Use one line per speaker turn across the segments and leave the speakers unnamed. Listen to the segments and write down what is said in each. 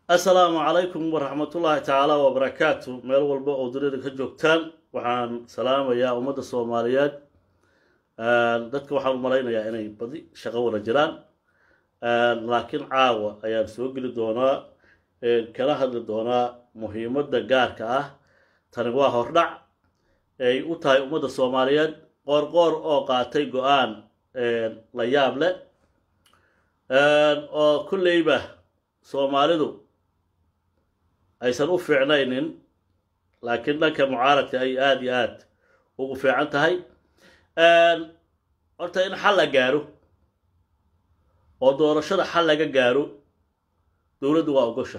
assalaamu calaykum waraxmatullaahi tacaala wabarakaatu meel walba oo dunida ka joogtaan waxaan salaamayaa ummadda soomaaliyeed dadka waxaan u malaynayaa inay badi shaqo wada jiraan laakiin caawa ayaan soo geli doonaa kala hadli doonaa muhiimadda gaarka ah tani waa hordhac ay u tahay ummadda soomaaliyeed qoorqoor oo qaatay go-aan la yaab leh oo kolleyba soomaalidu aysan u fiicnaynin laakiin dhanka mucaaradka ay aada iyo aad ugu fiican tahay horta in xal la gaaro oo doorashada xal laga gaaro dowladdu waa ogosha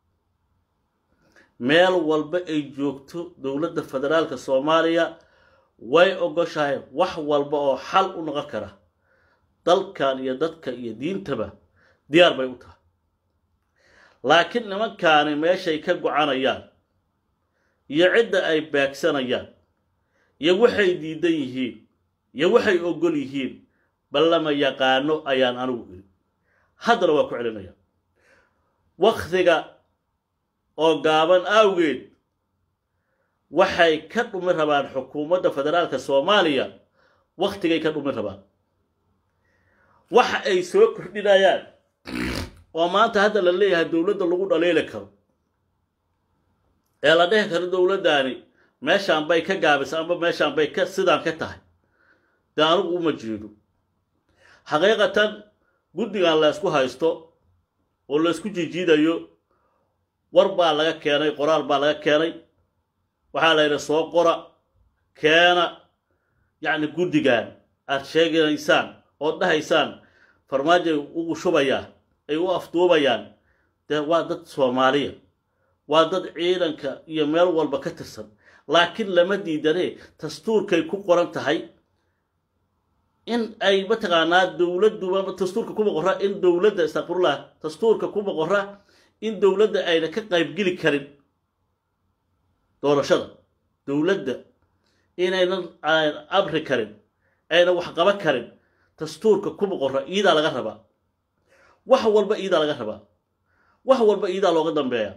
meel walba ay joogto dowladda federaalka soomaaliya way ogoshahay wax walba oo xal u noqon kara dalkan iyo dadka iyo diintaba diyaar bay u tahay laakiin nimankaani meeshay ka gocanayaan iyo cidda ay beegsanayaan iyo waxay diidan yihiin iyo waxay ogol yihiin ballama yaqaano ayaan anigu iri haddana waa ku celinaya waktiga oo gaaban awgeed waxay ka dhumi rabaan xukuumadda federaalka soomaaliya wakhtigay ka dhumi rabaan waxa ay soo kordhinayaan oo maanta hadda la leeyahay dowladda lagu dhaliili karo ee la dhehi karo dowladdaani meeshaan bay ka gaabisa amba meeshaan bay ka sidaan ka tahay dee anigu uma jeedo xaqiiqatan guddigan la ysku haysto oo la ysku jijiidayo war baa laga keenay qoraal baa laga keenay waxaa la yidhi soo qora keena yacni guddigan aad sheegaysaan ood dhahaysaan farmaajoay ugu shubayaa ay u afduubayaan dee waa dad soomaaliya waa dad ciidanka iyo meel walba ka tirsan laakiin lama diidanee dastuurkay ku qoran tahay in ay mataqaanaa dowladduba dastuurka kuma qora in dowladda istaqfirullah dastuurka kuma qora in dowladda ayna ka qaybgeli karin doorashada dowladda inaynan abri karin ayna wax qaban karin dastuurka kuma qora iidaa laga rabaa wax walba iidaa laga rabaa wax walba iidaa looga dambeeya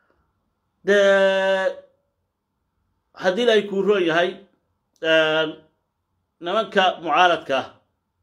dee haddii ay kuu roon yahay nimanka mucaaradka ah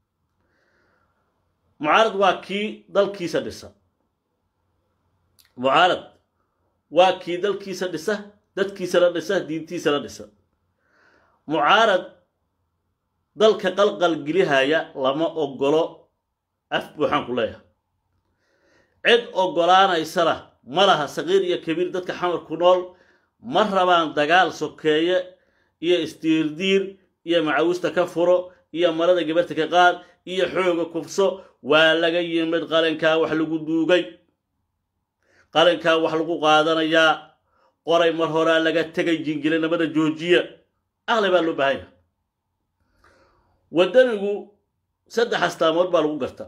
mucaarad waa kii dalkiisa dhisa mucaarad waa kii dalkiisa dhisa dadkiisana dhisa diintiisana dhisa mucaarad dalka qalqal gelihaya lama ogolo af buuxaan ku leeyahay cid ogolaanaysana ma laha saqiir iyo kabiir dadka xamar ku nool ma rabaan dagaal sokeeye iyo isdiirdiir iyo macawista ka furo iyo marada gabarta ka qaad iyo xooga kufso waa laga yimid qalinkaa wax lagu duugay qalinkaa wax lagu qaadanayaa qoray mar horaa laga tegay jingilinimada joojiya aqli baa loo baahan yahay waddanigu saddex astaamood baa lagu gartaa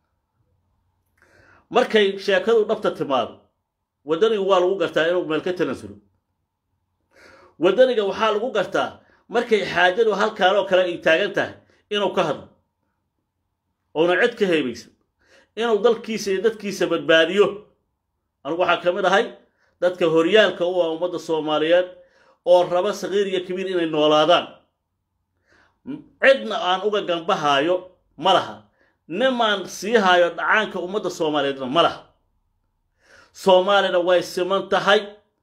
markay sheekadu dhabta timaado waddanigu waa lagu gartaa inuu meel ka tanasulo waddaniga waxaa lagu gartaa markay xaajadu halkaanoo kale ay taagan tahay inuu ka hadlo ouna cid ka heebaysan inuu dalkiisa iyo dadkiisa badbaadiyo anugu waxaa ka mid ahay dadka horyaalka u ah ummadda soomaaliyeed oo raba saqiir iyo kabiir inay noolaadaan cidna aan uga gambahaayo ma laha nimaan sii haayo dhacaanka ummadda soomaaliyeedna ma laha soomaalina way siman tahay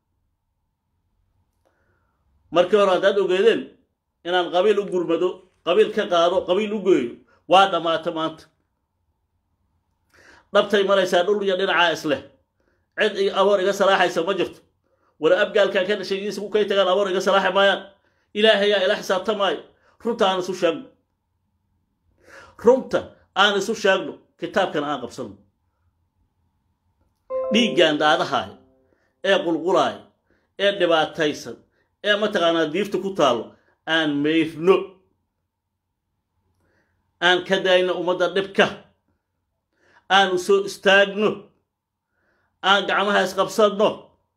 markii hore haddaad ogeedeen inaan qabiil u gurmado qabiil ka qaado qabiil u geeyo waa dhammaata maanta dhabtay maraysaa dhul iyo dhinacaa isleh cid aboor iga salaaxaysa ma jirto wala abgaalkan ka dhashay isagu kay tagaan aboor iga salaaxi maayaan ilaahayaa ila xisaabtamaayo runta aan isu sheegno runta aan isu sheegno kitaabkana aan qabsano dhiiggaan daadahaaya ee qulqulaaya ee dhibaataysan ee mataqaanaa diifta ku taallo aan mayrno aan ka daayno ummadda dhibka aan u soo istaagno aan gacmaha isqabsanno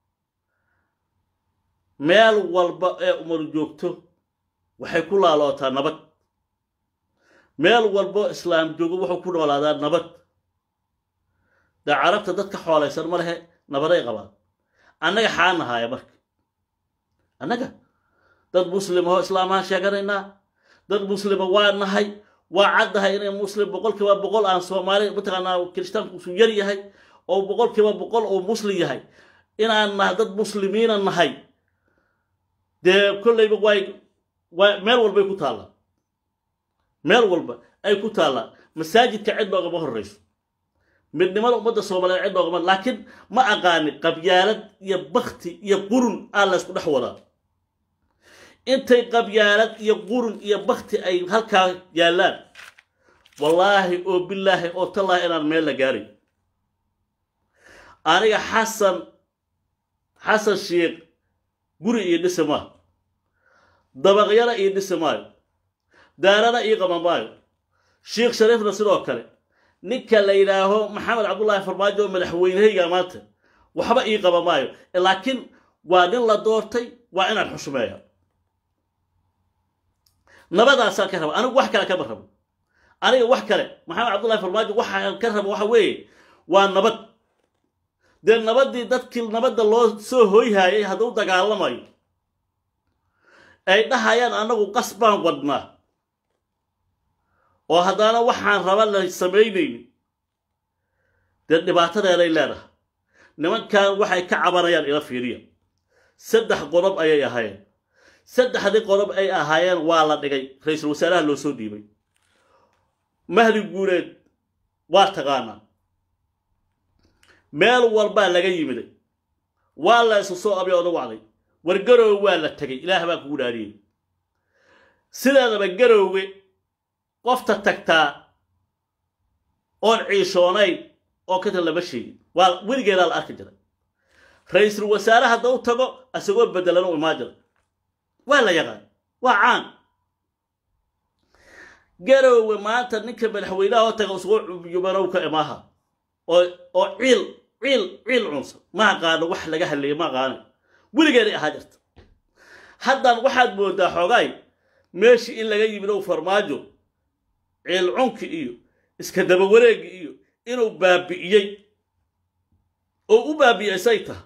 meel walba ee umar joogto waxay ku laalootaa nabad meel walbo islaam joogo wuxuu ku noolaadaa nabad dee carabta dadka xoolaysan ma lehe nabaday qabaan annaga xaa nahaaya marka annaga dad muslimahoo islaamahaan sheeganaynaa dad muslima waa nahay waa caddahay inay muslim boqolkiiba boqol aan soomaali mataqaanaa kiristaanku usu yar yahay oo boqolkiiba boqol uu muslim yahay inaan nahay dad muslimiina nahay dee kollayba way waa meel walbay ku taallaa meel walba ay ku taallaa masaajidka cid noogama horrayso midnimada ummadda soomaaliyeed cid noogama laakiin ma aqaani qabyaalad iyo bakti iyo qurun aa laysku dhex wadaa intay qabyaalad iyo qurun iyo bakti ay halkaa yaallaan wallaahi oo bilaahi oo tallaahi inaan meel la gaaray aniga xasan xasan sheekh guri iyo dhisi maayo dabaqyana ii dhisi maayo daarana ii qaban maayo sheekh shariifna sidoo kale ninka la yidhaaho maxamed cabdullaahi farmaajo oo madaxweynehayga maanta waxba ii qaban maayo laakiin waa nin la doortay waa inaan xushmeeya nabadaasaan ka raba anigu wax kale kama rabo aniga wax kale maxamed cabdullahi farmaajo waxaan ka rabo waxa weeye waa nabad dee nabaddii dadkii nabadda loo soo hoyhaayay hadduu dagaalamayo ay dhahayaan annagu qas baan wadnaa oo haddana waxaan raba la samaynaynin dee dhibaatadeeday leedahay nimankan waxay ka cabanayaan ila fiiriya saddex qodob ayay ahaayeen saddexdii qodob ay ahaayeen waa la dhigay ra-iisul wasaaraha loo soo dhiibay mahdi guureed waa taqaanaa meel walbaa laga yimiday waa la isu soo abyooda wacday war garoowe waa la tegay ilaah baa kugu dhaariyey sideedaba garoowe qofta tagtaa oon ciishoonayn oo katan lama sheegin waa weligeedaa la arki jiray ra-iisul wasaare hadda u tago isagoo bedelan u imaan jiray waa la yaqaan waa caan garoowe maanta ninka madaxweynaha oo taga isagoo yubanow ka imaaha oo oo ciil ciil ciil cunsan ma aqaano wax laga hadleeya ma aqaana weligeeday ahaa jirta haddan waxaad moodaa xoogaay meeshii in laga yimid ow farmaajo ciil cunki iyo iska daba wareegi iyo inuu baabi'iyey oo u baabi'iyey say taha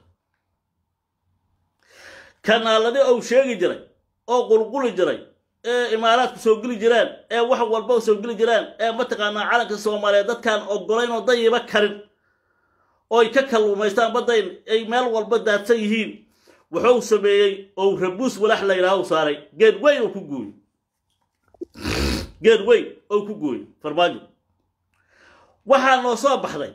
kanaaladii ou sheegi jiray oo qulquli jiray ee imaaraadku soo geli jiraan ee wax walba soo geli jiraan ee mataqaanaa calanka soomaaliyeed dadkaan ogolayn oo dayiba karin ooy ka kalluumaystaan baddayn ay meel walba daadsan yihiin wuxuu sameeyey ou rabuus walax la yidhaha u saaray geed weyn oo ku gooyey geed weyn oo ku gooyey farmaajo waxaa noo soo baxday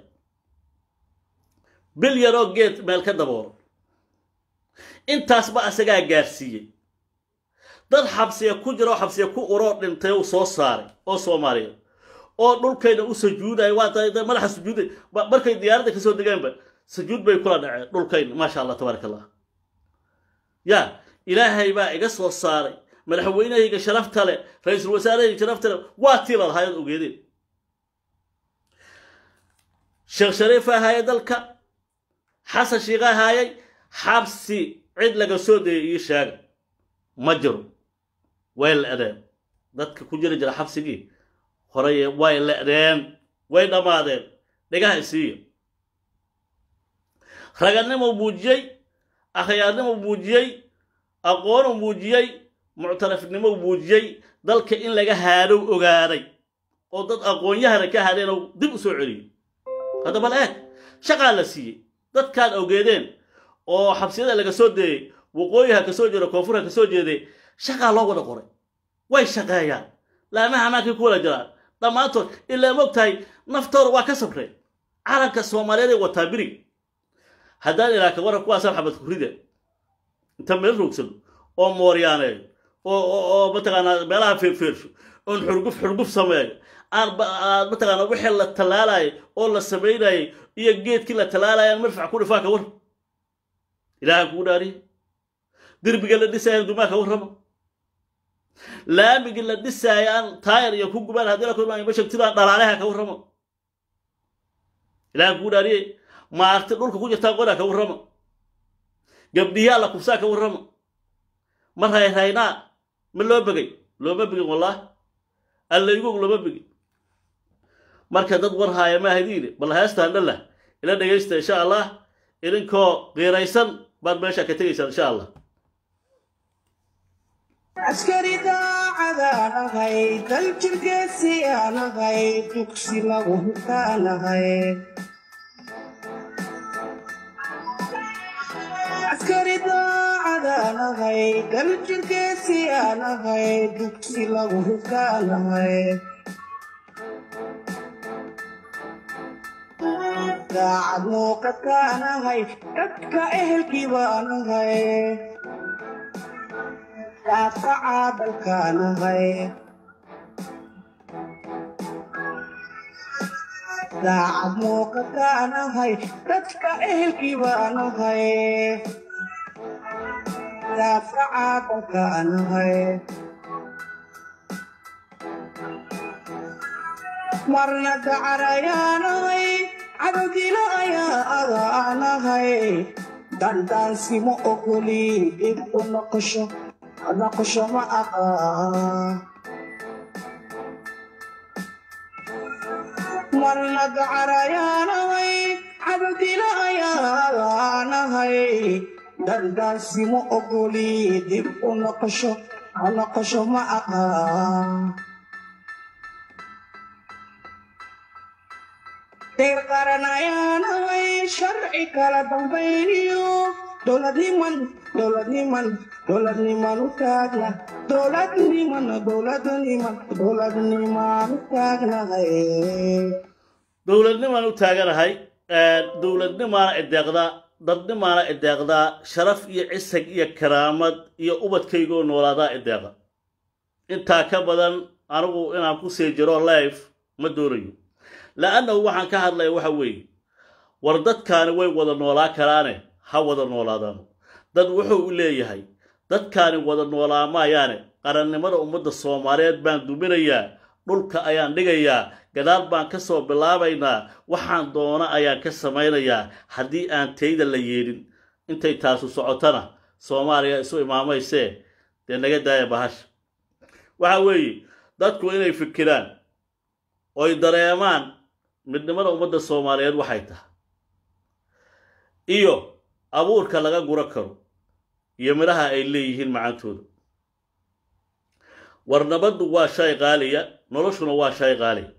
bil yaroo geed meel ka daboolo intaasba asagaa gaarsiiyey dad xabsiya ku jira oo xabsiya ku uroo dhintay uu soo saaray oo soomaaliyeed oo dhulkayna u sujuudaya waa da madaxa sujuuday markay diyaaradda kasoo degeenba sujuud bay kula dhaceen dhulkayna maasha allah tabaaraka allah ya ilaahay baa iga soo saaray madaxweynahayga sharafta leh ra-iisul wasaarahayga sharafta leh waa tii la lahaayad ogeedeen sheekh shariif ahaayay dalka xasan shiikha ahaayay xabsi cid laga soo dayay ii sheega ma jiro way le'deen dadka ku jiri jira xabsigii horey way le'deen way dhammaadeen dhigaha isiiya raganimuu muujiyey akhyaarnimuu muujiyey aqoonuu muujiyey muctarafnimou muujiyey dalka in laga haadhow ogaaday oo dad aqoon-yahana ka hadheen oo dib u soo celiyey hadda bal eeg shaqaa la siiyey dadkaan ogeedeen oo xabsiyada laga soo deeyey waqooyiha ka soo jeeda koonfurha ka soo jeeday shaqaa loo wada qoray way shaqeeyaan laamaha amaankay ku wada jiraan dhammaantood ilaa moog tahay naftooda waa ka sabreen calanka soomaaliyeed ay wataa birig haddaan ilaa ka waran kuwaasaan xabad kurida inta meel roogsado oo mooryaaneeyo oo mataqaanaa meelaha feerfeersho oon xurguf xurguf sameeyo aan mataqaanaa wixii la tallaalayo oo la samaynayay iyo geedkii la tallaalayo aan marfac ku dhifaa ka war ilaaha kugu dhaariye derbiga la dhisaayo dumaa ka warrama laamigii la dhisaayo aan taayar iyo ku gubaan haddii la kulmaayo mashagtidaan dhalaaleha ka warrama ilaaha kugu dhaariye maarti dhulka ku jirtaa qodaa ka warrama gabdhiyaa la kubsaa ka warrama ma rayraynaa ma loo begay looma begin wallaahi allaygoog looma begin marka dad war haaya ma ahdiine bal heestaan dhalah ila dhegaysta insha allah idinkoo qiiraysan baad meesha ka tegaysaan insha allah
askari daacadaanahay dal jirgeesiyaanahay dugsi lagu hutaanahay askari daacadaanahay dal jirgeesiyaanahay dugsi lagu hutaanahay daacad muuqataanahay dadka ehelkii baanahay daafaca dalkaanahay daacad muuqataanahay dadka ehelkii baanahay daafaca dalkaanahay marna dacarayaanahay cadowdila ayaa adaanahay dandaansimo ogoli dib u noqosho noqosho ma aqaa marna dacarayaanahay cadowdila ayaa adaanahay dandaansimo ogoli dib u noqosho noqosho ma aqaa deer qaranayaanahay sharci kala dambayniyo dowladniman dowladniman dowladniman u taagna dowladniman dowladniman dowladniman u taagnahay
dowladnimaan u taaganahay dowladnimaana ideeqdaa dadnimaana ideeqdaa sharaf iyo cisag iyo karaamad iyo ubadkaygoo noolaadaa ideeqa intaa ka badan anigu inaan ku sii jiro life ma doonayo la'annahu waxaan ka hadlaya waxa weeye war dadkaani way wada noolaa karaane ha wada noolaadaano dad wuxuu u leeyahay dadkaani wada noolaa maayaane qarannimada ummadda soomaaliyeed baan duminayaa dhulka ayaan dhigayaa gadaal baan ka soo bilaabaynaa waxaan doona ayaan ka samaynayaa haddii aan tayda la yeedhin intay taasu socotana soomaaliya isu imaamaysee dee naga daaya bahasha waxa weeye dadku inay fikiraan oy dareemaan midnimada ummadda soomaaliyeed waxay tahay iyo abuurka laga guro karo iyo midhaha ay leeyihiin macantooda war nabaddu waa shay qaaliya noloshuna waa shay qaaliya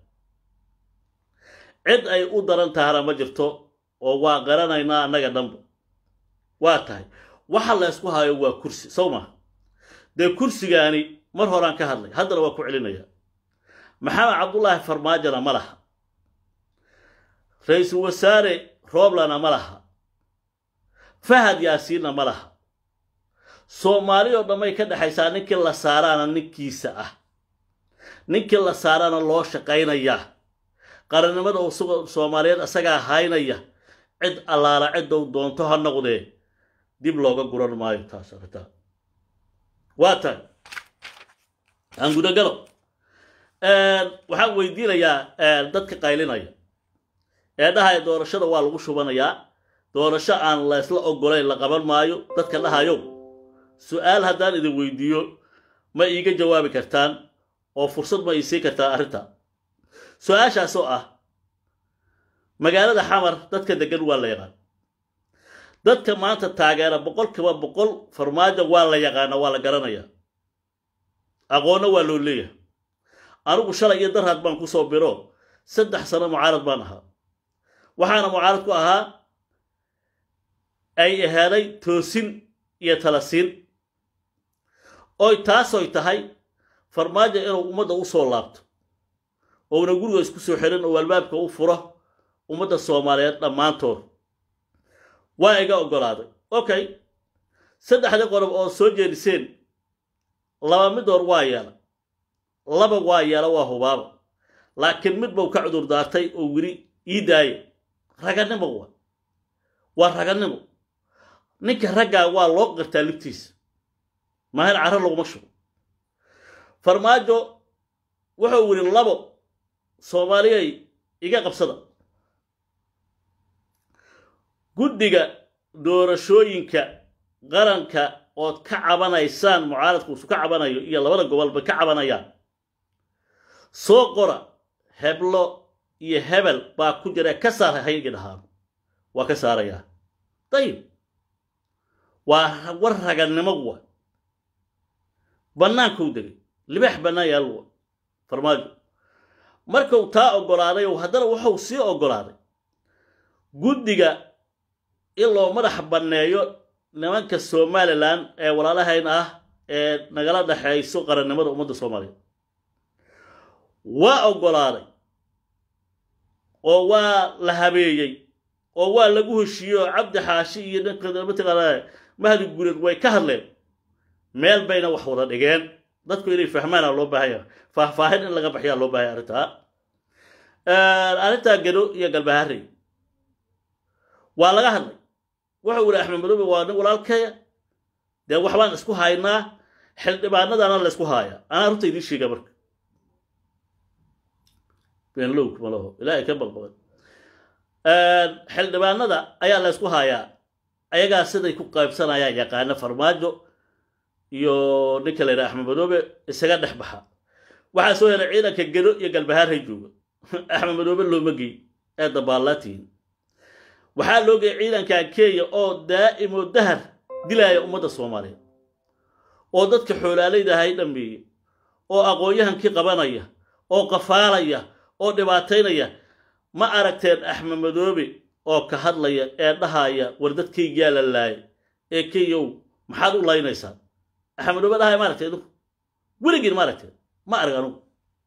cid ay u daran tahana ma jirto oo waa qaranaynaa annaga dhanba waa tahay waxa la ysku hayo waa kursi sow maha dee kursigaani mar horaan ka hadlay haddana waa ku celinaya maxamed cabdullaahi farmaajona ma laha ra-iisul wasaare rooblana ma laha fahad yaasiinna ma laha soomaali oo dhammay ka dhexaysaa ninkii la saaraana ninkiisa ah ninkii la saaraana loo shaqaynayaa qarannimada usuga soomaaliyeed asagaa haynaya cid allaala ciddou doonto ha noqdee dib looga guran maayo taas arrintaa waa tahay aan gudagalo waxaan weydiinayaa dadka qaylinaya ee dhahaya doorashada waa lagu shubanayaa doorasho aan laysla ogolayn la qaban maayo dadka dhahayow su-aal haddaan idin weydiiyo ma iiga jawaabi kartaan oo fursad ma ii sii kartaa arrinta su-aashaasoo ah magaalada xamar dadka deggan waa la yaqaan dadka maanta taageera boqolkiiba boqol farmaajo waa la yaqaana waa la garanaya aqoonna waa loo leeyahay anigu shalay iyo darhaad baan ku soo biro saddex sano mucaarad baan ahaa waxaana mucaarad ku ahaa ay aheeday toosin iyo talasiin oy taasoy tahay farmaajo inuu ummadda u soo laabto ouna guriga isku soo xirin oo albaabka u furo ummadda soomaaliyeed dhammaantood waa iga oggolaaday okay saddexdii qodob oo soo jeediseen laba midoor waa yeela laba waa yeela waa hubaaba laakiin mid bau ka cudur daartay oo weli ii daaya raganimo wa waa raganimo ninka raggaa waa loo qirtaa liftiisa maahir carro laguma shugo farmaajo wuxuu wili labo soomaaliyay iga qabsada guddiga doorashooyinka qaranka ood ka cabanaysaan mucaaradku isu ka cabanayo iyo labada gobolba ka cabanayaan soo qora heblo iyo hebel baa ku jira ka saar haygi dhahaan waa ka saarayaa dayib waa war ragannimo wa bannaankuu degay libaax bannaan yaal wa farmaajo markuu taa oggolaaday haddana wuxuu sii oggolaaday guddiga in loo madax banneeyo nimanka somalilan ee walaalahayn ah ee nagala dhexayso qarannimada ummadda soomaaliya waa oggolaaday oo waa la habeeyey oo waa lagu heshiiyey oo cabdi xaashi iyo ninka mataqaanaa mahdi gureed way ka hadleen meel bayna wax wada dhigeen dadku inay fahmaana loo baahanya faahfaahin in laga baxyaa loo baahaya arrintaa arrintaa gado iyo galbaharey waa laga hadlay wuxuu yidhi axmed madoobe waa nin walaalkaya dee waxbaan isku haynaa xildhibaanadana la ysku haayaa anaa runta idiin sheega marka beenlowk malaho ilaahay ka baqbaqan xildhibaanada ayaa la ysku haayaa ayagaa siday ku qaybsanayaan yaqaana farmaajo iyo ninka la yidhaha axmed madoobe isaga dhex baxa waxaa soo helay ciidanka gedo iyo galbahaarhay jooga axmed madoobe looma gey ee dabaallaatihin waxaa loo geeyay ciidanka kenya oo daa'imo dahar dilaaya ummadda soomaaliya oo dadka xoolaalayda ahay dhammeeye oo aqoon-yahankii qabanaya oo qafaalaya oo dhibaataynaya ma aragteen axmed madoobe oo ka hadlaya ee dhahaya war dadkaygiyaa la laayay ee kenyow maxaad u laynaysaa axmed madoobe dhahaya ma aragteen idinku weligiin ma aragteen ma arag anugu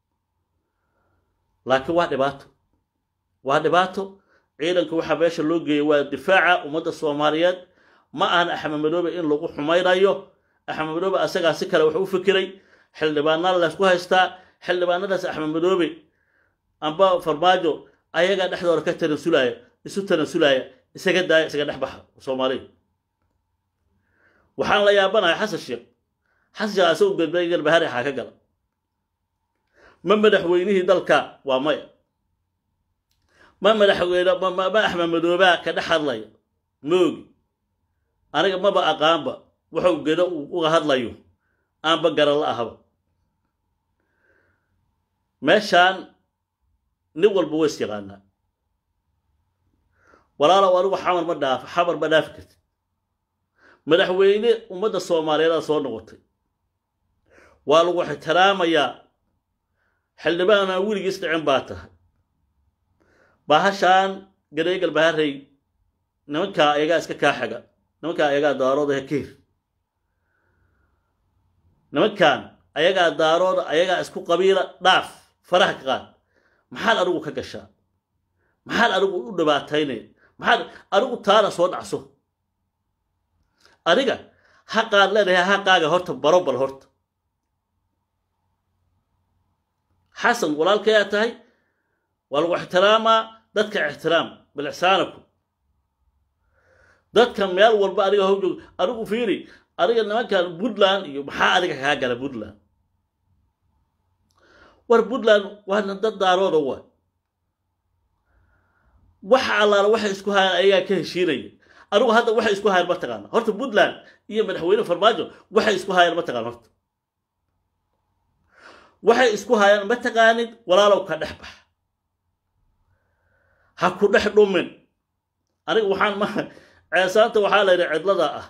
laakiin waa dhibaato waa dhibaato ciidanka waxaa meesha loo geeyay waa difaaca ummadda soomaaliyeed ma ahan axmed madoobe in lagu xumaynayo axmed madoobe asagaa si kale wax u fikiray xildhibaanada laysku haystaa xildhibaanadaas axmed madoobe amba farmaajo ayagaa dhexdooda ka tanasulaya isu tanasulaya isaga daaya isaga dhex baxa soomaaliya waxaan la yaabanahay xasan sheekh xasan sheekh asagoo galbeey galbahari xaa ka gala ma madaxweynihii dalka waa maya ma madaxweyne ma axmed madoobaa ka dhex hadlaya moogi aniga maba aqaanba wuxuu gedo uga hadlayo aanba garan la ahaba meeshaan nin walba ways yaqaanaa walaalow anigu xamar ma dhaaf xamar ma dhaafi karti madaxweyne ummadda soomaaliyeedaa soo noqotay waa lagu ixtiraamayaa xildhibaana weligiis dhicin baa tahay bahashaan gaday galbaharey nimankaa ayagaa iska kaaxaga nimankaa ayagaa daarooda hekeer nimankan ayagaa daarooda ayagaa isku qabiila dhaaf faraha ka qaad maxaad adigu ka gashaa maxaad adigu u dhibaataynaya maxaad adigu taana soo dhacso adiga haqaad leedahay haqaaga horta barobal horta xasan walaalkayaa tahay waa lagu ixtiraamaa dadka ixtiraam bilixsaanaku dadka meel walba adiga how joog adigu fiiri adiga nimankan puntland iyo maxaa adiga kaa gala puntland war puntland waana dad daarooda waa waxa allaala waxay isku hayaan ayagaa ka heshiinaya adigu hadda waxay isku hayaan ma taqaana horta puntland iyo madaxweyne farmaajo waxay isku hayaan ma taqaan horta waxay isku hayaan ma taqaanid walaalow ka dhex bax ha ku dhex dhumin aniga waxaan ma ceesaanta waxaa la yidhi cidlada ah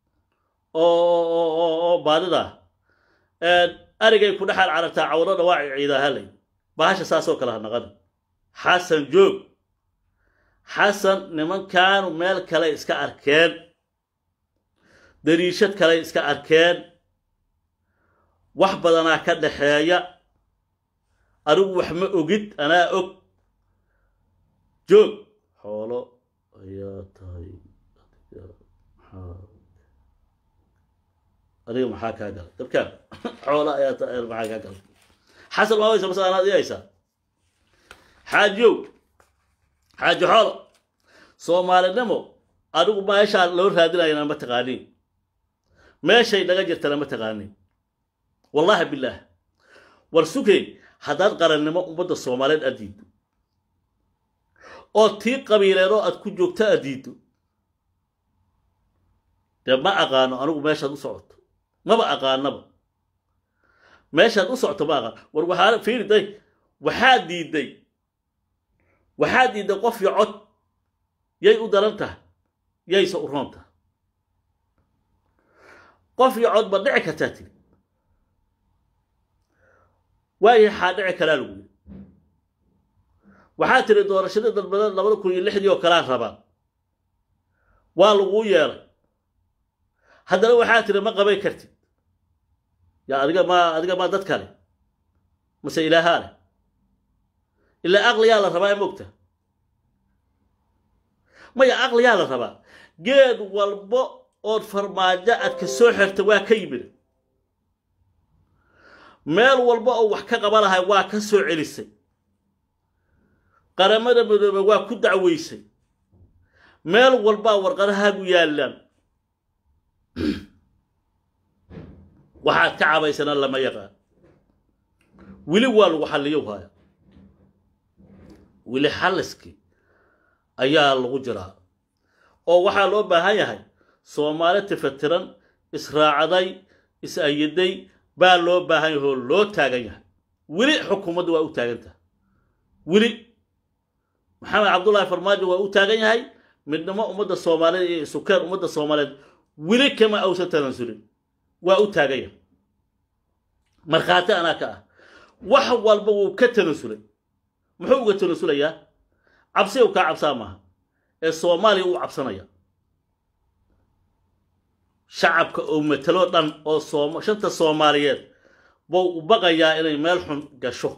oo baadida arigay ku dhexaal carabtaa cawdo dhawaaci ciidaahalay bahasha saasoo kale ha naqani xasan joog xasan nimankaanu meel kale iska arkeen dariishad kale iska arkeen wax badanaa ka dhaxeeya adigu wax ma ogid anaa og joog xoolo ayaa tahay adiga maxaa kaa galay dabkaan xoolo ayaa tahay maxaa kaa galay xasan waa waysa mase anaad iyaysaa xaajiyow xaaji xoolo soomaalinimo adigu meeshaa loo raadinayana ma taqaaniin meeshay naga jirtana ma taqaaniin wallaahi bilaah war sugey haddaad qarannimo ummadda soomaaliyeed aad diiddo oo tii qabiileedoo aad ku joogto aad diiddo dee ma aqaano anigu meeshaad u socoto maba aqaanaba meeshaad u socoto ma aqaan war waxaa fiiri day waxaad diidday waxaad diidday qof iyo cod yay u daran tahay yayse u roonta qof iyo cod ba dhici kartaa tiri waayahay xaa dhici karaa lagu yidhi waxaa tiri doorashadii dalbadeed labada kun iyo lixdii oo kalaa rabaa waa laguu yeelay haddana waxaa tiri ma qabay kartid yaa adiga ma adiga ma dad kale mase ilaahaa leh ilaa aqliyaa la rabaa mogta maya aqliyaa la rabaa geed walbo ood farmaajo aad ka soo xirta waa ka yimid meel walba oo wax ka qaba lahay waa ka soo celisay qaramada midoobe waa ku dacweysay meel walbaa warqadahaagu yaallaan waxaad ka cabaysana lama yaqaan weli waa lagu xalliyo haya weli xalliskii ayaa lagu jiraa oo waxaa loo baahan yahay soomaali tifatiran israacday is-ayaday baa loo baahan yahay oo loo taagan yahay weli xukuumaddu waa u taagan tahay weli maxamed cabdullaahi farmaajo waa u taagan yahay midnimo ummadda soomaaliyeed iyo isukeen ummadda soomaaliyeed weli kama awsan tanansulin waa u taagan yahay markhaati anaa ka ah wax walba wuu ka tanansulay muxuu uga tanasulayaa cabsi u kaa cabsaa maaha ee soomaaliya uu cabsanaya shacabka oo matalo dhan oo soom shanta soomaaliyeed buu u baqayaa inay meel xun gasho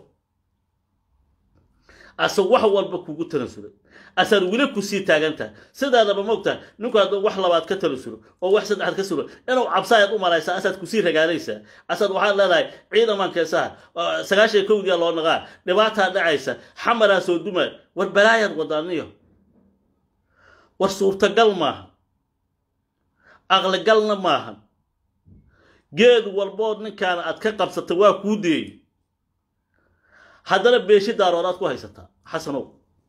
ase wax walba kugu tanansulay asaad weli kusii taagan tahay sidaadaba moogtahay ninku hadduu wax labaad ka tanasulo oo wax saddexaad ka sulo inuu cabsaayaad u malaysaa asaad kusii ragaanaysaa asaad waxaad leedahay ciidaman keesaha sagaashan kowdiya loo naqaa dhibaataa dhacaysa xamaraa soo dumaa war balaayaad wadaaniyo war suurtagal maaha aqligalna maahan geed walbood ninkaana aad ka qabsata waa kuu deeyey haddana beeshi daarood aad ku haysataa xasanow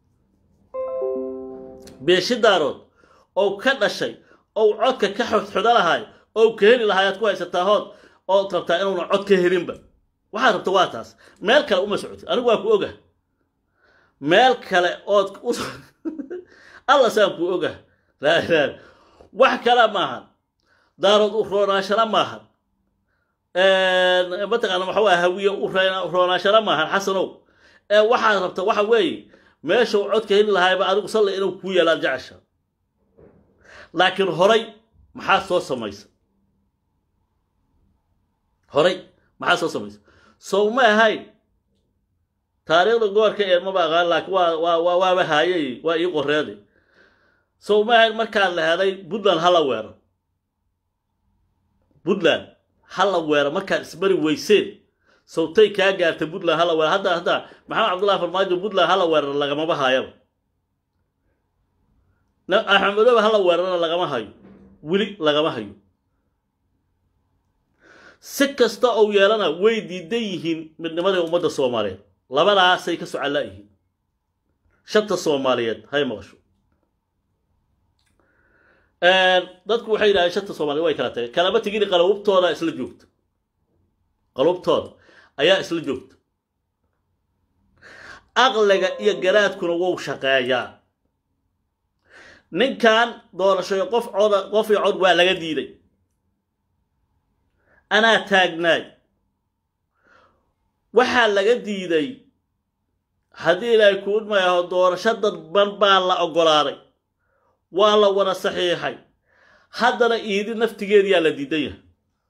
beeshi daarood oo ka dhashay ou codka ka xodxoda lahay ou ka heli lahay aad ku haysataa hood ood rabtaa inuuna cod ka helinba waxaad rabta waa taas meel kale uma socoti anigu waa ku ogah meel kale ood alla saan ku ogah laa wax kale maahan daarood u roonaashana maahan mataqaana waxa waa hawiye u roonaashana maahan xasanow ee waxaad rabta waxa weeye meeshau codka heli lahayba adigu salla inuu kuu yeelaad jecesha laakiin horay maxaa soo samaysa horay maxaa soo samaysa sow ma ahayn taariikhda goorka ee maba aqaan laakiin waa waa waa waaba haayay waa ii qoreeday sow ma ahayn markaan la helay puntland hala weero puntland hala weero markaad ismari weyseen sawtay kaa gaartay puntland hala weero hadda hadda maxamed cabdullahi farmaajo puntland hala weeraro lagamaba haayaba axmed madoobe hala weerarana lagama hayo weli lagama hayo si kasta ou yeelana way diidan yihiin midnimadii ummadda soomaaliyeed labadaasay ka socallaa yihiin shanta soomaaliyeed hay maqasho dadku waxay yidhahdeen shanta soomaliyeed way kala tageen kalama tegini qalabubtooda isla joogta qalubtooda ayaa isla joogta aqliga iyo garaadkuna wou shaqeeyaa ninkan doorashoyo qof coda qof iyo cod waa laga diiday anaa taagnaay waxaa laga diiday haddii ilaahay kuu idmayaho doorasho dadban baa la oggolaaday waa la wada saxiixay haddana iidi naftigeediyaa la diidan yahay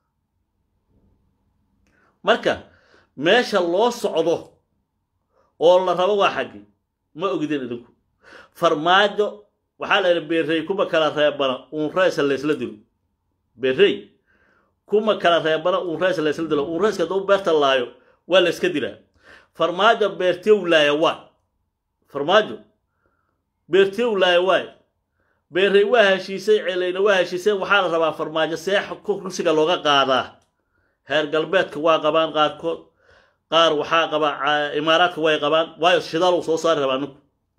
marka meesha loo socdo oo la rabo waa xaggi ma ogidin idinku farmaajo waxaa la yidhi beerrey kuma kala reebana uunreysa laysla dilo beerrey kuma kala reebana uunreysa laysla dilo uunreyska hadduu beerta laayo waa la yska dilaa farmaajo beertiyow laaya waay farmaajo beertiyow laaya waay beerrey waa heshiisay celayna waa heshiisay waxaa la rabaa farmaajo seex kursiga looga qaadaa heer galbeedka waa qabaan qaarkood qaar waxaa qabaa imaaraadka way qabaan waayo shidaal uu soo saari rabaa ninku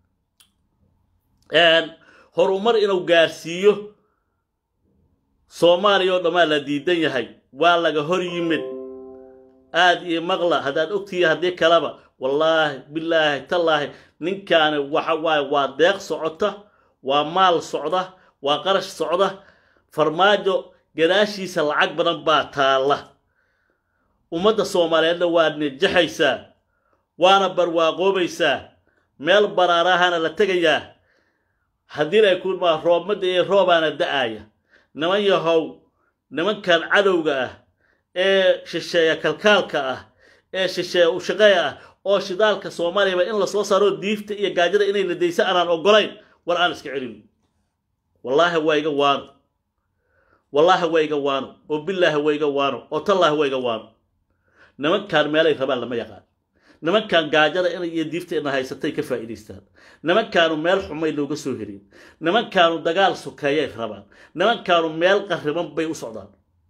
horumar inuu gaarsiiyo soomaaliya oo dhammaa la diidan yahay waa laga hor yimid aad iyo maqla haddaad ogtihiin haddii kaleba wallaahi bilaahi tallaahi ninkaani waxa waaye waa deeq socota waa maal socda waa qarash socda farmaajo gadaashiisa lacag badan baa taalla ummadda soomaaliyeedna waa nejaxaysaa waana barwaaqoobaysaa meel baraarahana la tegayaa haddii ay ku maa roobmadda iyo roobaana da'aya niman yahow nimankan cadowga ah ee shisheeya kalkaalka ah ee shisheeya ushaqeeya ah oo shidaalka soomaaliyaba in lasoo saaro diifta iyo gaajada inay nadaysa aanaan ogolayn war aan iska celin wallaahi waa iga waano wallaahi waa iga waano oo bilaahi waa iga waano oo tallaahi waa iga waano nimankan meelay rabaan lama yaqaan nimankan gaajada in iyo diifta ina haysatay ka faa'iidaystaan nimankaanu meel xumay looga soo herin nimankaanu dagaal sokeeyay rabaan nimankaanu meel qarriban bay u socdaan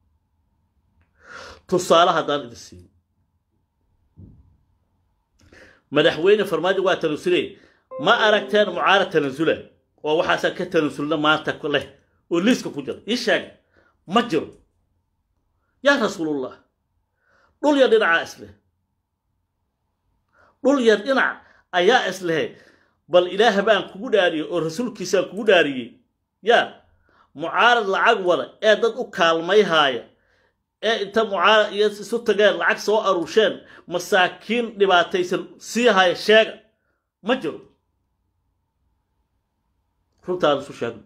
tusaale haddaan idin siiyo madaxweyne farmaajo waa tanasule ma aragteen mucaarad tanasula oo waxaasaan ka tanasulna maanta leh oo liiska ku jira ii sheega ma jiro yaa rasuulullah dhul yar dhinacaa isleh dhul yar dhinac ayaa islehe bal ilaah baan kugu dhaariyey oo rasuulkiisaan kugu dhaariyey yaa mucaarad lacag wada ee dad u kaalmayhaaya ee inta mucaarad iyo isu tageen lacag soo aruusheen masaakiin dhibaataysan sii haya sheega ma jiro runtaan isu sheegno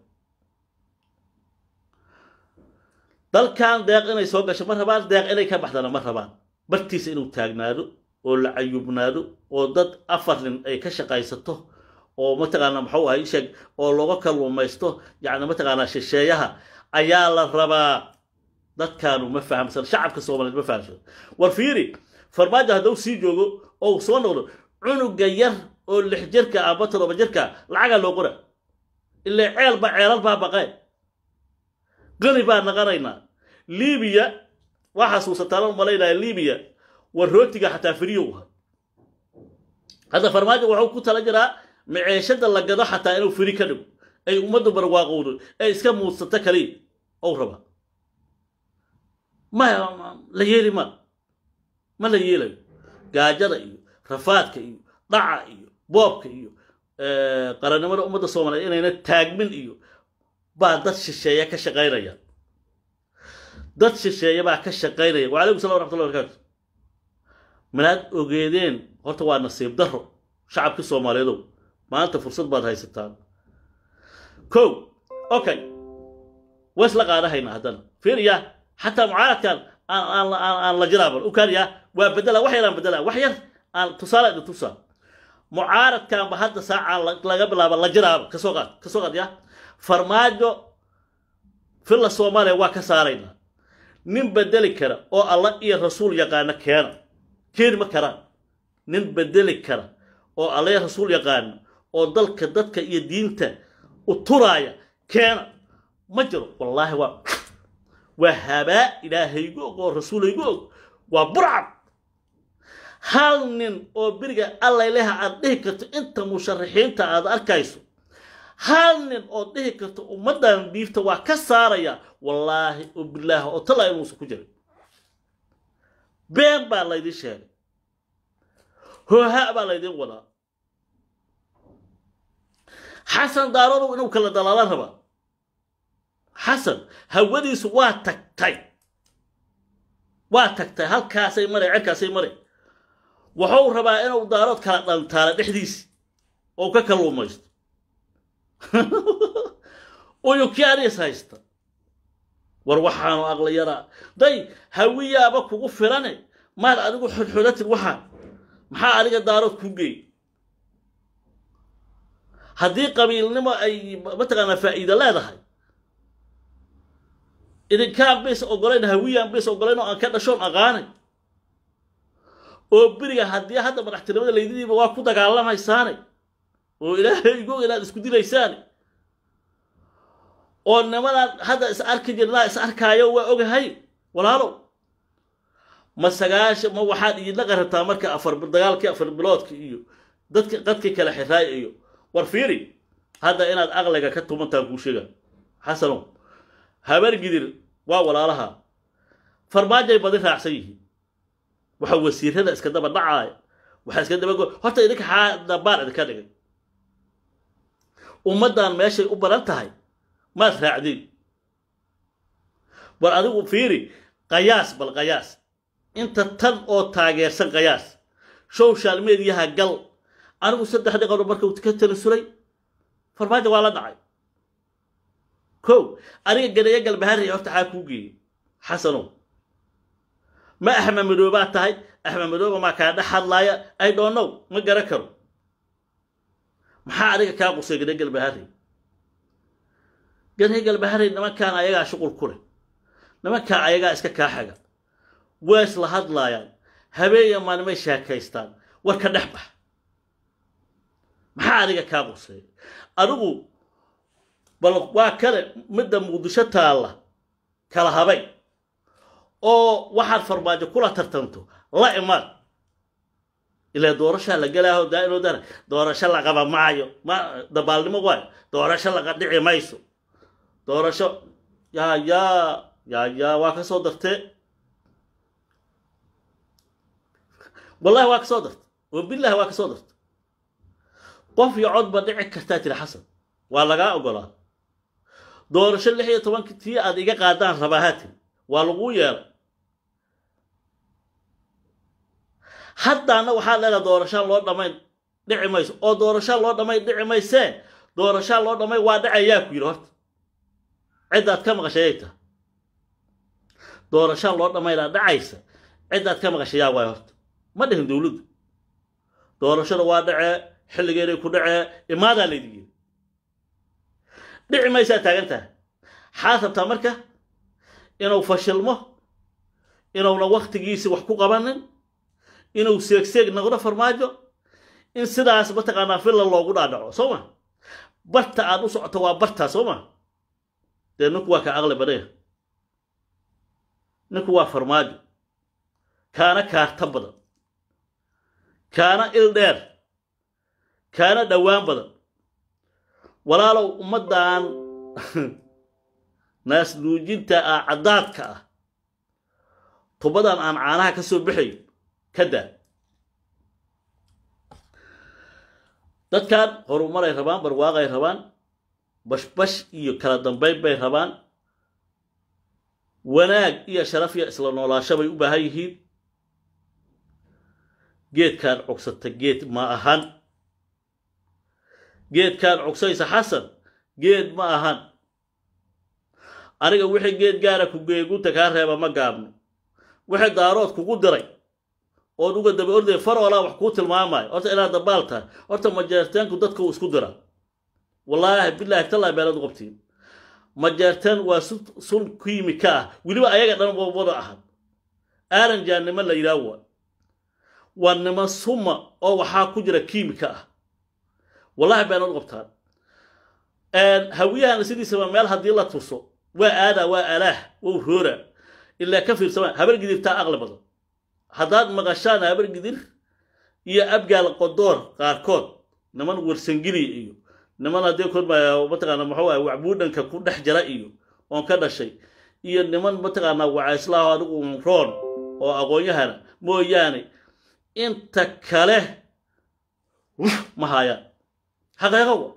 dalkan deeq inay soo gasho ma rabaan deeq inay ka baxdana ma rabaan bartiisa inuu taagnaado oo la cayubnaado oo dad afar nin ay ka shaqaysato oo mataqaanaa muxuu ahay sheeg oo looga kalluumaysto yacni mataqaanaa shisheeyaha ayaa la rabaa dadkaanu ma fahamsan shacabka soomaaliyeed ma fahamsan war fiiri farmaajo hadduu sii joogo oo uu soo noqdo cunuga yar oo lix jirka amba todoba jirka lacagaa loo qora ilaa ceelba ceelal baa baqeen qani baa naqanaynaa libiya waa xasuusataan u malaynaya libiya war rootiga xataa firiyow ahay hadda farmaajo wuxuu ku tala jiraa maceeshada la gado xataa inuu firi ka dhigo ay ummaddu barwaaqowdo ay iska muudsato kaliya ou rabaa ma la yeeli ma ma la yeelayo gaajada iyo rafaadka iyo dhaca iyo boobka iyo qarannimada ummadda soomaaliyeed inayna taagmin iyo baa dad shisheeya ka shaqaynaya dad shisheeya baa ka shaqaynaya wacalaykum salam waraxmatullahi barakatu manaad ogeedeen horta waa nasiib daro shacabkii soomaaliyeedow maanta fursad baad haysataan kow okay ways la qaadahaynaa haddana fiiriya xataa mucaaradkan aan aan la jiraaban u kaaniya waa bedela wax yaraan bedela wax yar aan tusaale idin tusaa mucaaradkanba hadda saacaan laga bilaaba la jiraaba kasoo qaad kasoo qaad ya farmaajo filla soomaaliya waa ka saaraynaa nin bedeli kara oo alla iyo rasuul yaqaana keena keeni ma karaan nin bedeli kara oo alla iyo rasuul yaqaana oo dalka dadka iyo diinta u turaaya keena ma jiro wallaahi waa waa habaa ilaahaygu og oo rasuulaygu og waa burcad hal nin oo beriga allayleha aad dhihi karto inta musharaxiinta aad arkayso hal nin oo dhihi karto ummaddan diifta waa ka saaraya wallaahi oo bilaahi oo tallaa inuusan ku jirin been baa laydin sheegay hooha baa laydin wadaa xasan daarodow inuu kala dalaala rabaa xasan hawadiisu waa tagtay waa tagtay halkaasay maray cerkaasay maray wuxuu rabaa inuu daarood kala dhantaala dhexdiisi oo ka kalluumaysto uyukianis haysta war waxaanu aqla yaraa day hawiyaaba kugu filane maad adigu xodxodatid waxaan maxaa adiga daarood ku geey haddii qabiilnimo ay mataqaanaa faa'iida leedahay idinkaan bays ogolayn hawiyaan bays ogolayn oo aan ka dhashoon aqaanay oo beriga haddii hadda madaxtinimada laydidiiba waa ku dagaalamaysaane oo ilaahay igo inaad isku dilaysaane oo nimanaan hadda is arki jirnaa is arkaayo waa ogahay walaalow ma sagaasha ma waxaad iidla qarataa marka afar dagaalkii afar biloodka iyo dadka dadkii kala xiraay iyo war fiiri hadda inaad aqliga ka tumantaan kuu sheega xasanow habar gidir waa walaalaha farmaajay badi raacsan yihiin waxa wasiirada iska daba dhacaaya waxaa iska daba horta idinka xaa dabaan idinka dhigay ummaddan meeshay u badan tahay maad raacdin bal adigu fiiri qayaas bal qayaas inta tan oo taageersan qayaas social mediaha gal anigu saddex dhiqano markuu ka tanasulay farmaajo waa la dhacay kow aniga ganeeyo galbahaaraya horta xaa kuu geeyey xasanow ma axmed madoobaa tahay axmed madooba maa kaa dhex hadlaaya ay dhoonow ma garan karo maxaa adiga kaa qusay ganeeyo galbahaarey ganeeyo galbahaarey nimankaan ayagaa shuqul ku leh nimankaa ayagaa iska kaa xaga waa isla hadlaayaan habeenya maalmay sheekaystaan war ka dhex bax maxaa adiga kaa qusay adigu bal waa kale midda muqdisho taalla kala habay oo waxaad farmaajo kula tartanto la imaad ilaa doorashaa la gelaaho daa inuu dara doorasho la qaba maayo ma dabaalnimo waayo doorasho laga dhici mayso doorasho yaa yaa yaa yaa waa ka soo dartee wallahi waa ka soo darta wabillahi waa ka soo darta qof iyo cod ba dhici kartaa tiri xasan waa lagaa ogolaa doorasho lix iyo tobanki tii aad iga qaadaan rabaahaa tiri waa laguu yeelay haddaana waxaad leedaha doorashaan loo dhammayn dhici mayso oo doorashaan loo dhammayn dhici maysee doorashaan loo dhammayn waa dhacayaa ku yidhi horta ciddaad ka maqashayay tahay doorashaan loo dhammaynaa dhacaysa ciddaad ka maqashayaa waay horta ma dhihin dowladdu doorashada waa dhacee xilligeeday ku dhacee imaadaa laydin yiri dhici maysaa taagan tahay xaad rabtaa marka inuu fashilmo inuuna waktigiisi wax ku qabanin inuu seegseeg noqdo farmaajo in sidaas mataqaanaa filla loogu dhaadhaco soo ma barta aad u socoto waa bartaa soo ma dee ninku waa ka aqli badaya ninku waa farmaajo kaana kaarta badan kaana il dheer kaana dhowaan badan walaalow ummaddan naasnuujinta ah caddaadka ah tubadan aan caanaha ka soo baxayo ka daa dadkan horumaray rabaan barwaaqay rabaan bashbash iyo kala dambayn bay rabaan wanaag iyo sharaf iyo isla noolaasho bay u baahan yihiin geedkaan cogsata geed ma ahan geedkaan cogsaysa xasan geed ma ahan aniga wixii geed gaara ku geegunta kaa reeba ma gaabno wixii daarood kugu diray ood uga daba orday faroolaa wax kuu tilmaamayo horta inaad dabaal tahay horta majeerteenku dadka uu isku dira wallaahi bilaahi tallaahi beelad qabtiin majeerteen waa sun kiimika ah weliba ayaga dhan wada ahan aaranjaa niman la yidhaah waa waa niman suma oo waxaa ku jira kiimika ah wallahi beelad qabtaan hawiyahana sidiisaba meel haddii la tuso waa aadaa waa alaah waa roora ilaa ka fiirsama habar gidirtaa aqli badan haddaad maqashaan habar gidir iyo abgaal qodoor qaarkood niman warsangiliya iyo niman haddii kormaya mataqaana muxuu ah wacbuudhanka ku dhex jira iyo oon ka dhashay iyo niman mataqaanaa wacayslaaho adigu roon oo aqoon-yahana mooyaane inta kale ma hayaan xaqeeqowa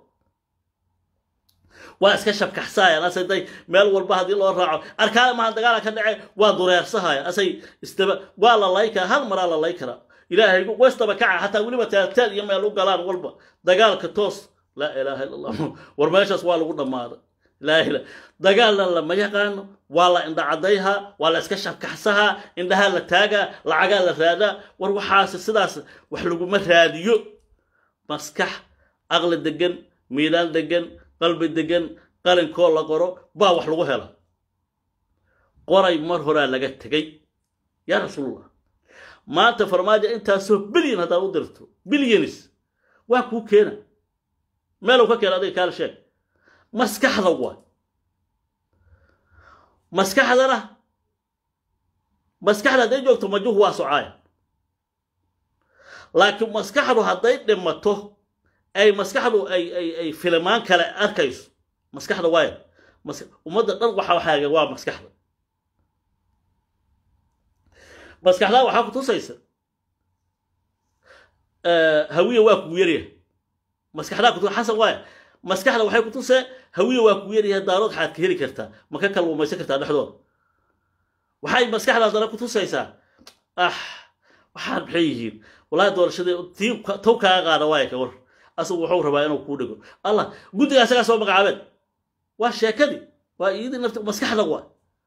waa iska shabkaxsaayaan asay day meel walba haddii loo raaco arkaale maha dagaala ka dhace waa dureersahaya asay istaba waa la lay karaa hal maraa la lay karaa ilaahay westaba kaca xataa weliba teelteel iyo meel u galaan walba dagaalka toos laa ilaaha illa allah war meeshaas waa lagu dhammaaday laa ila dagaalna lama yaqaano waa la indhacadayhaa waa la iska shabkaxsahaa indhahaa la taagaa lacagaa la raadaa war waxaas sidaas wax laguma raadiyo maskax aqli degan miidaan degan qalbi degan qalinkoo la qoro baa wax lagu hela qoray mar horaa laga tegay yaa rasuulullah maanta farmaajo intaasoo bilyan haddaad u dirto bilyanis waa kuu keena meelow ka keena adiga kaala sheeg maskaxda waay maskaxdana maskaxda hadday joogto majuhu waa socaaya laakiin maskaxdu hadday dhimato ay maskaxdu ay ay ay filimaan kale arkayso maskaxda waaya ummadda dhan waxa waxaaga waa maskaxda maskaxdaa waxaa ku tusaysa hawiya waa kugu yaryahay maskaxdaa kutu xasan waaya maskaxda waxay ku tusee hawiya waa kugu yaryahay daarood xaad ka heli kartaa ma ka kalluumaysan kartaa dhexdooda waxay maskaxdaas dana ku tusaysaa ah waxaan maxay yihiin wallahi doorashadii tii tow kaaga qaada waaya ka war asagu wuxuu rabaa inuu kuu dhigo allah guddiga asagaa soo magacaabeen waa sheekadii waa iyadii nafti maskaxda waa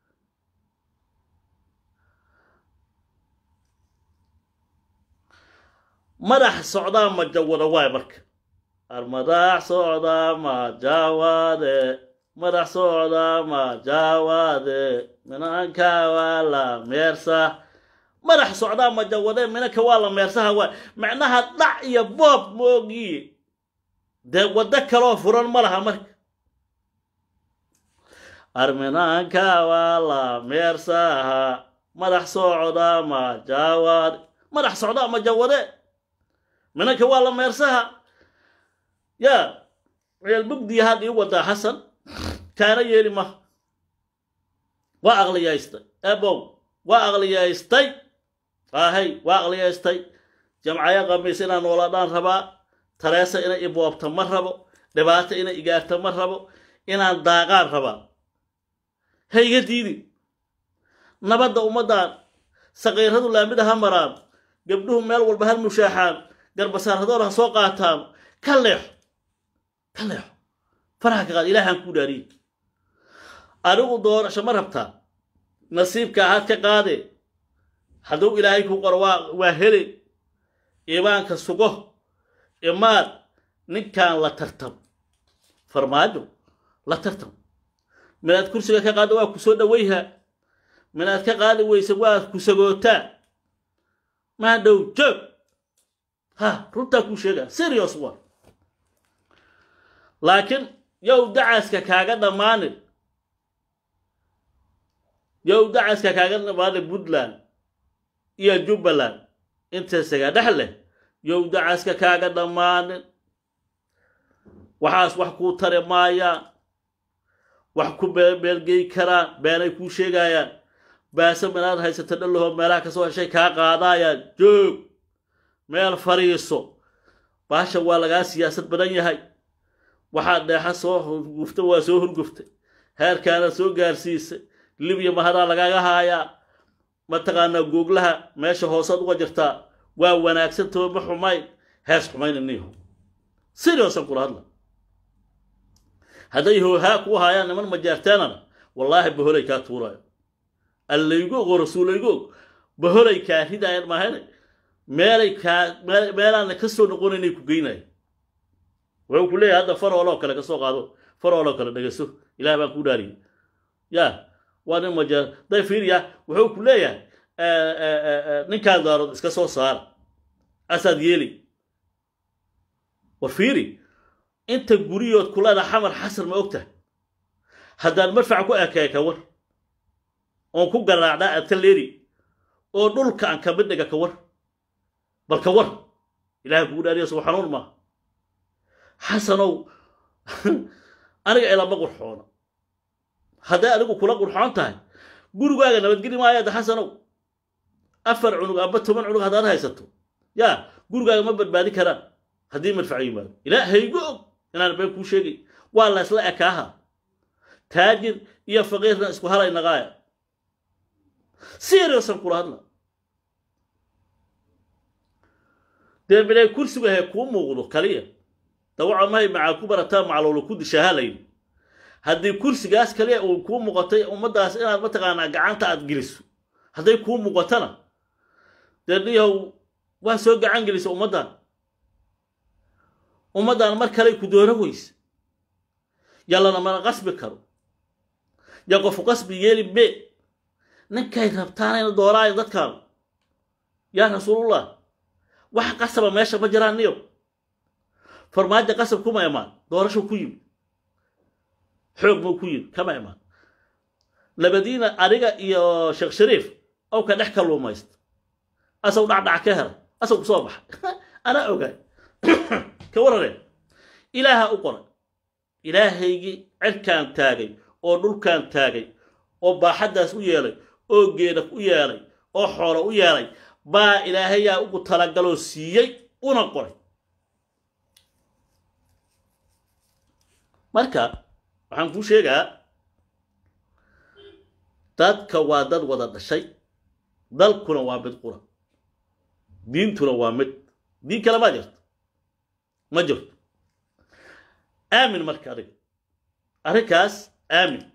madax socdaa ma jawada waay marka madax socdaa ma jawaade madax socdaa ma jawaade minanka waa la meersa madax socdaa ma jawade minanka waa la meersaha waay macnaha dhac iyo boob moogiye dee waddo kaloo furan ma laha marka arminaanka waa la meersaha madax socdaa ma jawaade madax socdaa ma jawade minanka waa la meersaha yaa ceel mugdiya had ii wadaa xasan kaana yeeli maha waa aqliyaystay ebow waa aqliyaystay ahay waa aqliyaystay jamcaya qamiis inaan noolaadhaan rabaa tareesa inay iboobta ma rabo dhibaato inay igaarta ma rabo inaan daaqaan rabaa hayga diidi nabadda ummaddan saqiiradu laamida ha maraan gabdhuhu meel walba ha mushaaxaan garbasaaradoor ha soo qaataan ka leexo ka leexo faraha ka qaad ilaahaan kuu dhaariye adigu doorasho ma rabtaa nasiibka ahaad ka qaade hadduu ilaahay kuu qoro waa waa hele iimaanka sugo imaad ninkan la tartam farmaajo la tartam minaad kursiga ka qaadda waa ku soo dhawayhaa minaad ka qaadi weysa waa ku sagootaa maa dhow joog ha runtaa kuu sheegaa serious wa laakiin yow dacaska kaaga dhammaanin yow dacaska kaaga dhammaanin puntland iyo jubbaland intaysaga dhex leh yow dacaska kaaga dhammaanin waxaas wax kuu tari maayaan wax ku beelgey karaan beenay kuu sheegayaan baase minaad haysata dhallahoo meelaha kasoo heshay kaa qaadaayaan joog meel fariiso baasha waa lagaa siyaasad badan yahay waxaad dheexa soo hurgufta waa soo hurguftay heerkaana soo gaarsiisay libya mahadaa lagaaga haayaa mataqaanaa googlaha meesha hoosaad uga jirtaa waa wanaagsantaho ma xumayn hees xumayna niho siriosan kula hadla hadday hoohaa kuu haayaan niman majaarteenana wallaahi baholay kaa tuuraayo allaygo og oo rasuulaygo og baholay kaa ridaayaan maahane meelay kaa meelaana ka soo noqonaynay ku geynaya wuxuu ku leeyahay hadda farooloo kale kasoo qaado farooloo kale dhegeyso ilaah baan kuu dhaariyay ya waa nin majaar day fiiriya wuxuu ku leeyahay ninkaan daarood iska soo saara asaad yeeli war fiiri inta guriyood kulada xamar xasan ma ogtahay haddaan marfac ku ekeey ka war oon ku garaacdaa adkaleeri oo dhulka aan kamid dhiga ka war bal ka war ilahay kugu dhaariya soo xanuun maaha xasanow aniga ilama qurxoono hadday adigu kula qurxoon tahay gurigaaga nabadgeli maayaada xasanow afar cunug amba toban cunug haddaad haysato yaa gurigaaga ma badbaadi karaan haddii madfac yimaado ilaa haygo og inaan been kuu sheegay waa la ysla ekaaha taajir iyo faqiirna isku halay naqaaya seriosan kula hadla dee minay kursigu ahe kuu muuqdo kaliya dawaca mahay macaa ku barataa maclowla ku dishaaha layidhi haddii kursigaas kaliya uu kuu muuqatay ummaddaas inaad mataqaanaa gacanta aad geliso hadday kuu muuqatana dee dhiyahow waa soo gacan gelisa ummaddan ummaddan mar kaley ku dooro weyse yallana mana qasbi karo ya qofu qasbi yeeli be ninkay rabtaanayna dooraayo dadkaanu yaa rasuulullah wax qasaba meesha ma jiraan niyo farmaajo qasab kuma imaan doorasho ku yimid xoog muu ku yimid kama imaan labadiina adiga iyo sheekh shariif ow ka dhex kalluumaysta asaw dhacdhac ka helay asaw ku soo baxay anaa ogaay ka warare ilaaha u qoray ilaahaygii cirkaan taagay oo dhulkaan taagay oo baaxaddaas u yeelay oo geeda u yeelay oo xoolo u yeelay baa ilaahayaa ugu talagaloo siiyey una qoray marka waxaan kuu sheegaa dadka waa dad wada dhashay dalkuna waa mid qura diintuna waa mid diin kale ma jirto ma jirto aamin marka adiga arrinkaas aamin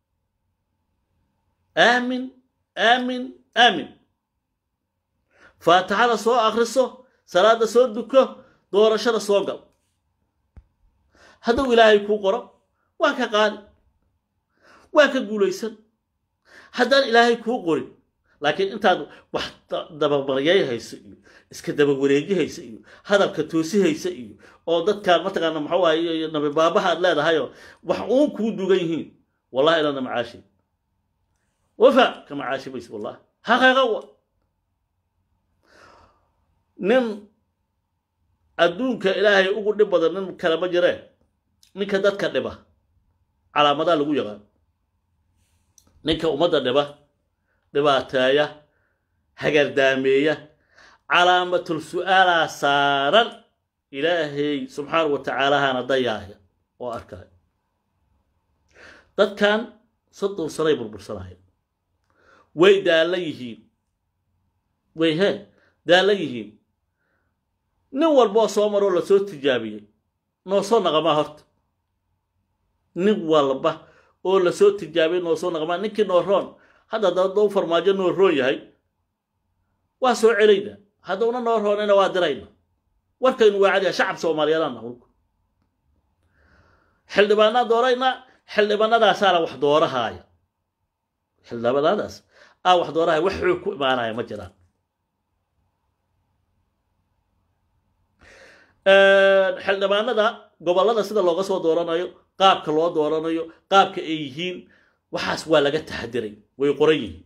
aamin aamin aamin faatixada soo akriso salaada soo duko doorashada soo gal hadduu ilaahay kuu qoro waa ka qaadi waa ka guulaysan haddaan ilaahay kuu qorin laakiin intaad wax dababaryay hayso iyo iska dabawareeji haysa iyo hadalka toosi haysa iyo oo dadkaan mataqaana maxuu ahaye nabi baabaha aad leedahayoo wax uun kuu dugan yihiin wallahi inaadna macaashi wafa ka macaashi maysa wallahi xaqiiqa wa nin adduunka ilaahay ugu dhib badan nin kale ma jiree ninka dadka dhiba calaamadaa lagu yaqaan ninka ummadda dhiba dhibaateeya hagardaameeya calaamatul su'aalaa saaran ilaahay subxaanahu wa tacaalahana dayaaya oo arkaya dadkan soddon sanay burbursanaya way daallan yihiin way hee daallan yihiin nin walboo soo maroo lasoo tijaabiyey noo soo naqamaa horta nin walba oo lasoo tijaabiyey noo soo naqamaa ninkii nooroon hadda dadou farmaajo noo roon yahay waa soo celayna haddowna noo roonayna waa dirayna warkaynu waa cadiya shacab soomaaliyeedana hulku xildhibaanaa doorayna xildhibaanadaasaana wax doorahaaya xildhibaanadaas aa wax doorahaaya wax xoog ku imaanaya ma jiraan xildhibaanada gobollada sida looga soo dooranayo qaabka loo dooranayo qaabka ay yihiin waxaas waa laga taxadiray way qoran yihiin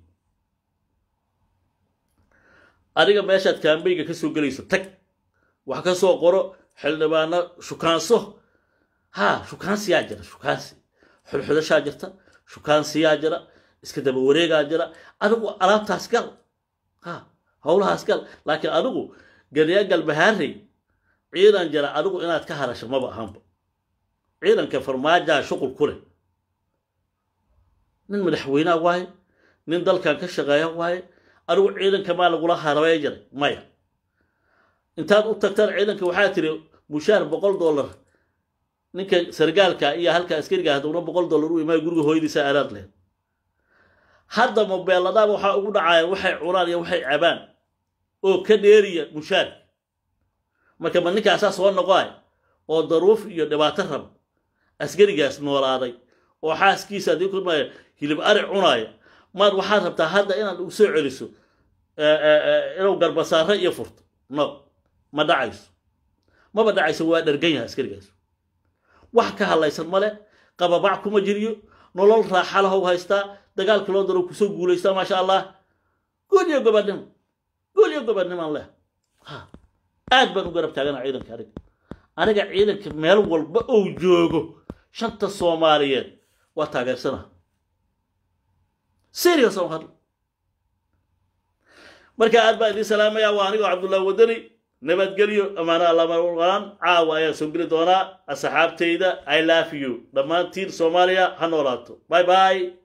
adiga meeshaad kaambeyga ka soo gelayso tag wax ka soo qoro xildhibaano shukaanso ha shukaansiyaa jira shukaansi xulxudashaa jirta shukaansiyaa jira iska daba wareegaa jira adigu alaabtaas gal ha howlahaas gal laakiin adigu ganyaa galbahaarey ciidan jira adigu inaad ka hadasho maba ahanba ciidanka farmaajaa shuqul ku leh nin madaxweynea waaye nin dalkan ka shaqeeya waaye adigu ciidanka maa lagula harabey jiray maya intaad u tagtaan ciidanka waxaa tiri mushaar boqol dollar ninka sargaalka iyo halka askariga haddowna boqol dollar u imaay guriga hooyadiisa aaraad lehed hadda mobeeladaaba waxaa ugu dhacayaan waxay cunaan iyo waxay cabaan oo ka dheeriya mushaarka marka ma ninkaasaa soo noqoay oo daruuf iyo dhibaato raba askarigaas noolaaday oo xaaskiisa haddii kulmaya hilib ari cunaaya maad waxaad rabtaa hadda inaad u soo celiso inuu garbasaare iyo furto no ma dhacayso maba dhacayso waa dhargan yahay askarigaas wax ka hadlaysan male qababac kuma jiryo nolol raaxa lahow haystaa dagaalka loo daro kusoo guulaystaa maasha allah gool iyo gobadnimo gool iyo gobadnimaan leh ha aad baan u garab taagana ciidanka aniga aniga ciidanka meel walba ou joogo shanta soomaaliyeed waa taageersana serious on hadla marka aad baan idiin salaamaya waa anigoo cabdullahi wadani nabadgelyo amaano allamaan caawa ayaan soo geli doonaa asxaabtayda i love you dhammaantiin soomaaliya ha noolaato bye bye